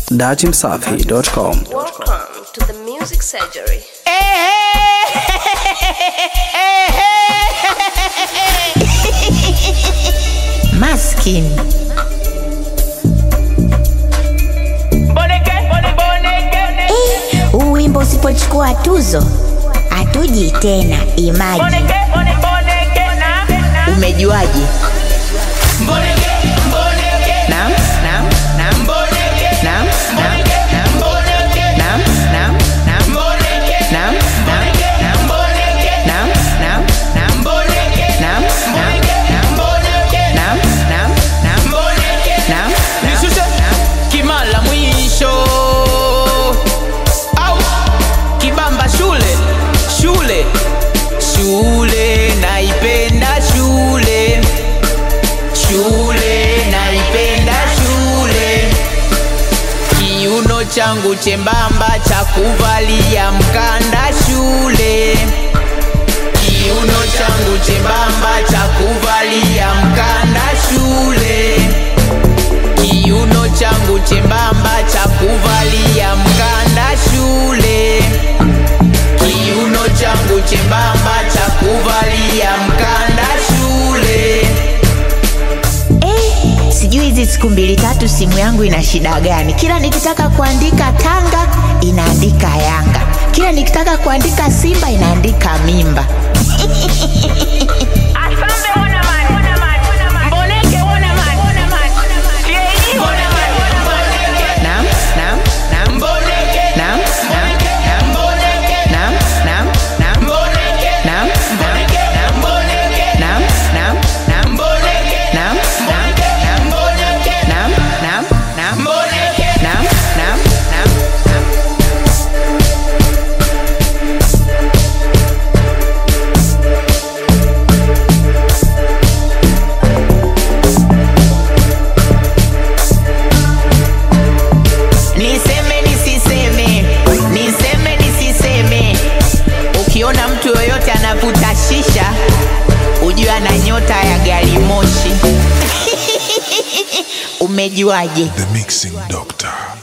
datimsafi.com. Welcome to the Music Surgery. Maskini. Eh, huu wimbo usipochukua tuzo hatuji tena. Imaji, umejuaje? Naam, naam, naam. Naam, naam, naam. Naam, naam, naam. Naam, naam, naam. Naam, naam, naam. Naam, naam, naam. Naam, naam, naam. Naam, Nishushe naam. kimala mwisho au kibamba shule shule shule naipenda shule shule naipenda shule kiuno changu chembamba cha kuvalia mkanda shule kiuno changu chembamba cha kuvalia mkanda shule kiuno changu chembamba cha kuvalia mkanda shule kiuno changu chembamba cha kuvalia mkanda shule Eh, sijui hizi siku mbili tatu simu yangu ina shida gani? Kila nikitaka kuandika Tanga inaandika Yanga, kila nikitaka kuandika Simba inaandika mimba. Naam, naam, naam. Naam, naam, naam. Naam, naam, naam. Naam, naam, naam. Naam, naam, naam. Naam, naam, naam. Naam, naam, naam. Naam, naam, naam. Niseme nisiseme, niseme nisiseme. Ukiona mtu yoyote anavuta shisha, ujue ana nyota ya gari moshi. Umejuaje? The Mixing Doctor.